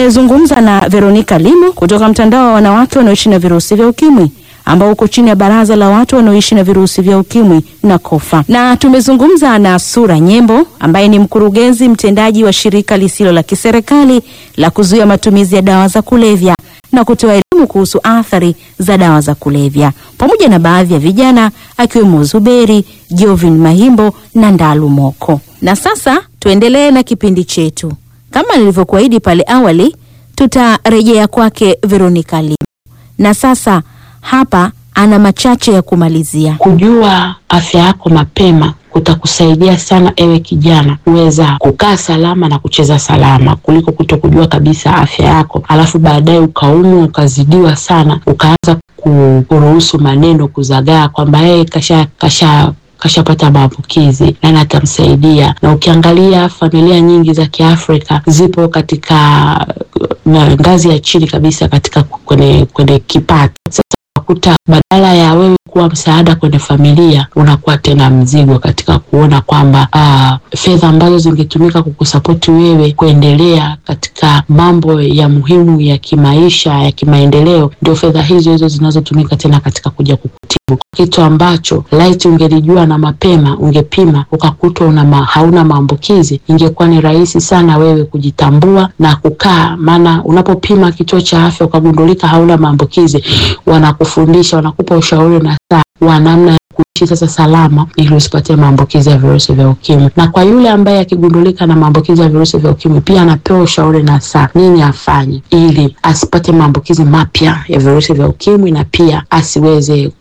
Tumezungumza na Veronica Limo kutoka mtandao wa wanawake wanaoishi na virusi vya ukimwi ambao uko chini ya baraza la watu wanaoishi na virusi vya ukimwi na kofa, na tumezungumza na Sura Nyembo ambaye ni mkurugenzi mtendaji wa shirika lisilo la kiserikali la kuzuia matumizi ya dawa za kulevya na kutoa elimu kuhusu athari za dawa za kulevya, pamoja na baadhi ya vijana akiwemo Zuberi Jovin Mahimbo na Ndalu Moko. Na sasa tuendelee na kipindi chetu. Kama nilivyokuahidi pale awali, tutarejea kwake Veronica Limo, na sasa hapa ana machache ya kumalizia. Kujua afya yako mapema kutakusaidia sana ewe kijana kuweza kukaa salama na kucheza salama kuliko kuto kujua kabisa afya yako, alafu baadaye ukaumwa ukazidiwa sana ukaanza kuruhusu maneno kuzagaa kwamba yeye kasha kasha kashapata maambukizi, nani atamsaidia? Na ukiangalia familia nyingi za Kiafrika zipo katika na ngazi ya chini kabisa katika kwenye, kwenye kipato. Sasa unakuta badala ya wewe kuwa msaada kwenye familia unakuwa tena mzigo katika kuona kwamba uh, fedha ambazo zingetumika kukusapoti wewe kuendelea katika mambo ya muhimu ya kimaisha ya kimaendeleo, ndio fedha hizo hizo zinazotumika tena katika kuja kukutibu, kitu ambacho laiti ungelijua na mapema, ungepima ukakutwa una ma, hauna maambukizi, ingekuwa ni rahisi sana wewe kujitambua na kukaa. Maana unapopima kituo cha afya ukagundulika hauna maambukizi, wanakufundisha wanakupa ushauri na saa wa namna ya kuishi sasa salama ili usipatie maambukizi ya virusi vya ukimwi. Na kwa yule ambaye akigundulika na maambukizi ya virusi vya ukimwi, pia anapewa ushauri na saa nini afanye ili asipate maambukizi mapya ya virusi vya ukimwi na pia asiweze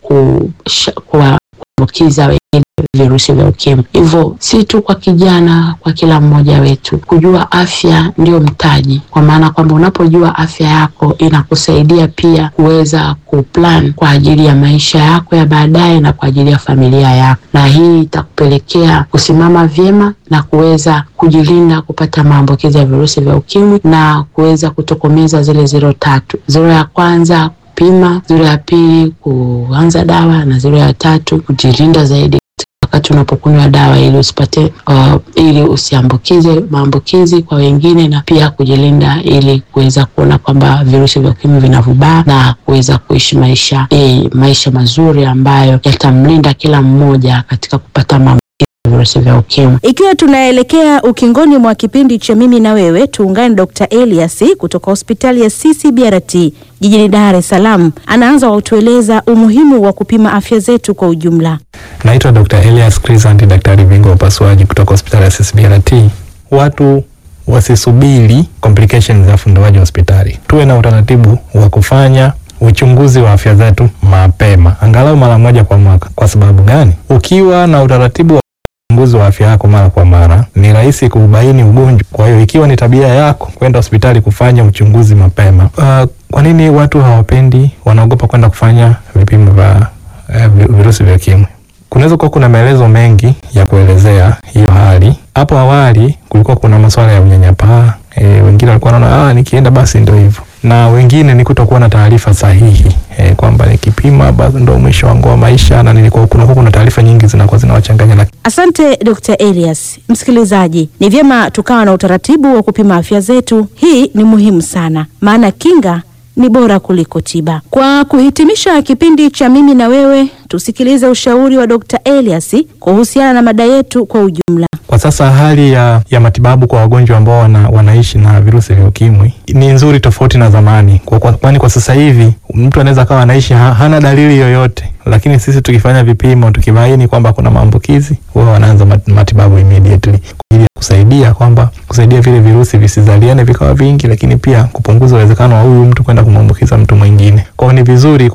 kuambukiza wengine virusi vya ukimwi. Hivyo si tu kwa kijana, kwa kila mmoja wetu kujua afya ndio mtaji, kwa maana kwamba unapojua afya yako inakusaidia pia kuweza kuplan kwa ajili ya maisha yako ya baadaye na kwa ajili ya familia yako, na hii itakupelekea kusimama vyema na kuweza kujilinda kupata maambukizi ya virusi vya ukimwi na kuweza kutokomeza zile zero tatu. Zero ya kwanza kupima, zero ya pili kuanza dawa na zero ya tatu kujilinda zaidi wakati unapokunywa dawa ili usipate uh, ili usiambukize maambukizi kwa wengine na pia kujilinda ili kuweza kuona kwamba virusi vya ukimwi vinavubaa na kuweza kuishi maisha eh, maisha mazuri ambayo yatamlinda kila mmoja katika kupata maambukizi ya virusi vya ukimwi. Ikiwa tunaelekea ukingoni mwa kipindi cha mimi na wewe, tuungane na Dr. Elias kutoka hospitali ya CCBRT jijini Dar es Salaam. Anaanza kwa kutueleza umuhimu wa kupima afya zetu kwa ujumla. Naitwa Dr. Elias Crisanti, daktari bingwa wa upasuaji kutoka hospitali ya CCBRT. Watu wasisubiri complications za ufundoaji wa hospitali, tuwe na utaratibu wa kufanya uchunguzi wa afya zetu mapema, angalau mara moja kwa mwaka. Kwa sababu gani? Ukiwa na utaratibu wa uchunguzi wa afya yako mara kwa mara, ni rahisi kubaini ugonjwa. Kwa hiyo ikiwa ni tabia yako kwenda hospitali kufanya uchunguzi mapema. Uh, kwa nini watu hawapendi, wanaogopa kwenda kufanya vipimo vya uh, virusi vya ukimwi? Kunaweza kuwa kuna maelezo mengi ya kuelezea hiyo hali. Hapo awali kulikuwa kuna masuala ya unyanyapaa e, wengine walikuwa wanaona ah, nikienda basi ndio hivyo, na wengine ni kutokuwa na taarifa sahihi e, kwamba nikipima basi ndio mwisho wangu wa maisha, na nilikuwa kuna kuna taarifa nyingi zinakuwa zinawachanganya. Asante Dr. Elias. Msikilizaji, ni vyema tukawa na utaratibu wa kupima afya zetu. Hii ni muhimu sana, maana kinga ni bora kuliko tiba. Kwa kuhitimisha kipindi cha mimi na wewe, tusikilize ushauri wa Dr. Elias kuhusiana na mada yetu kwa ujumla. Kwa sasa hali ya, ya matibabu kwa wagonjwa ambao wana, wanaishi na virusi vya ukimwi ni nzuri tofauti na zamani, kwani kwa, kwa, kwa sasa hivi mtu anaweza kawa anaishi ha, hana dalili yoyote, lakini sisi tukifanya vipimo tukibaini kwamba kuna maambukizi, huwa wanaanza matibabu immediately kwa ajili ya kusaidia kwamba kusaidia vile virusi visizaliane vikawa vingi, lakini pia kupunguza uwezekano wa huyu mtu kwenda kumwambukiza mtu mwingine. Kwao ni vizuri